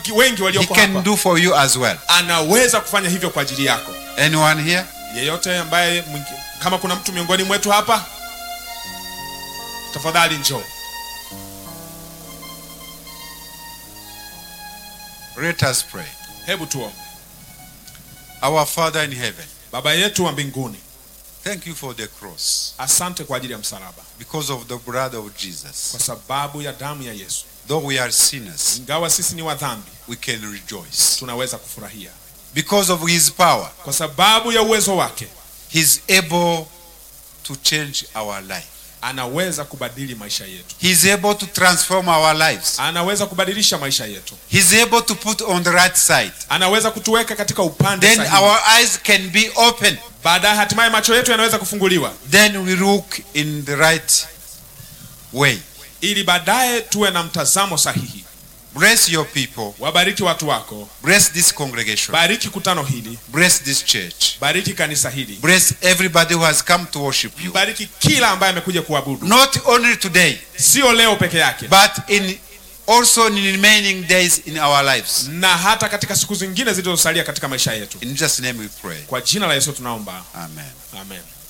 wengi He walioko can hapa do for you as well. anaweza kufanya hivyo kwa ajili yako Anyone here? yeyote ambaye mwingi- kama kuna mtu miongoni mwetu hapa tafadhali njoo Let us pray. hebu tuombe Our Father in heaven, baba yetu wa mbinguni thank you for the cross asante kwa ajili ya msalaba because of the blood of Jesus. kwa sababu ya damu ya yesu Though we are sinners, ingawa sisi ni wadhambi we can rejoice. tunaweza kufurahia Because of his power, kwa sababu ya uwezo wake he's able to change our life. anaweza kubadili maisha yetu He's able to transform our lives. anaweza kubadilisha maisha yetu He's able to put on the right side. anaweza kutuweka katika upande Then sahihi our eyes can be open. baadaye hatimaye macho yetu yanaweza kufunguliwa Then we look in the right way. ili baadaye tuwe na mtazamo sahihi Bless your people. wabariki watu wako Bless this congregation. bariki kutano hili Bless this church. bariki kanisa hili Bless everybody who has come to worship you. bariki kila ambaye amekuja kuabudu Not only today, sio leo peke yake but in also in remaining days in our lives. na hata katika siku zingine zilizosalia katika maisha yetu In Jesus' name we pray. kwa jina la yesu tunaomba Amen. amen